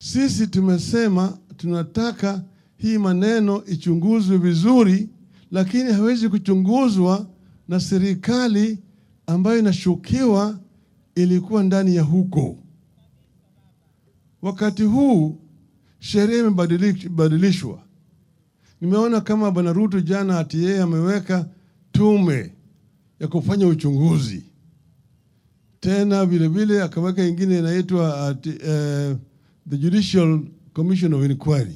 Sisi tumesema tunataka hii maneno ichunguzwe vizuri, lakini hawezi kuchunguzwa na serikali ambayo inashukiwa ilikuwa ndani ya huko. Wakati huu sheria imebadilishwa. Nimeona kama Bwana Ruto jana ati yeye ameweka tume ya kufanya uchunguzi, tena vilevile akaweka ingine inaitwa ati, uh, the Judicial Commission of Inquiry.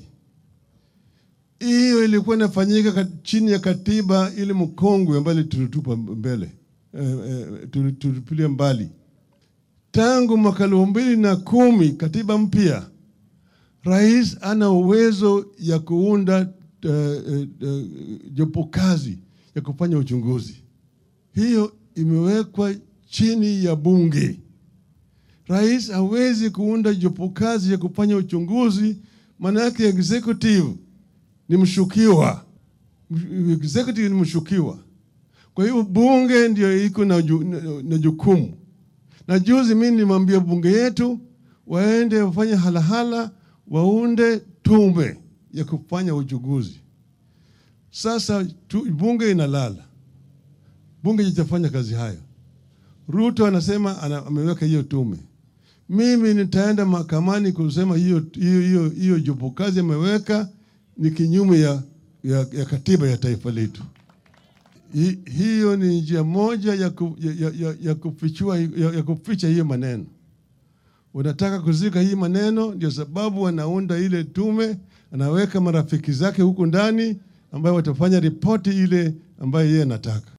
Hiyo ilikuwa inafanyika chini ya katiba ile mkongwe ambayo tulitupa mbele eh, eh, tulitupilia mbali tangu mwaka elfu mbili na kumi. Katiba mpya, rais ana uwezo ya kuunda uh, uh, uh, jopo kazi ya kufanya uchunguzi. Hiyo imewekwa chini ya bunge. Rais hawezi kuunda jopo kazi ya kufanya uchunguzi, maana yake executive ni mshukiwa, executive ni mshukiwa. Kwa hiyo bunge ndio iko na, ju, na, na jukumu. Na juzi mimi nilimwambia bunge yetu waende wafanye halahala, waunde tume ya kufanya uchunguzi. Sasa tu, bunge inalala, bunge itafanya kazi hayo. Ruto anasema ana, ameweka hiyo tume. Mimi nitaenda mahakamani kusema hiyo hiyo hiyo hiyo jopo kazi ameweka ni kinyume ya, ya, ya katiba ya taifa letu. Hi, hiyo ni njia moja ya, ku, ya, ya, ya, kufichua, ya, ya kuficha hiyo maneno. Wanataka kuzika hii maneno, ndio sababu wanaunda ile tume, anaweka marafiki zake huku ndani ambayo watafanya ripoti ile ambayo yeye anataka.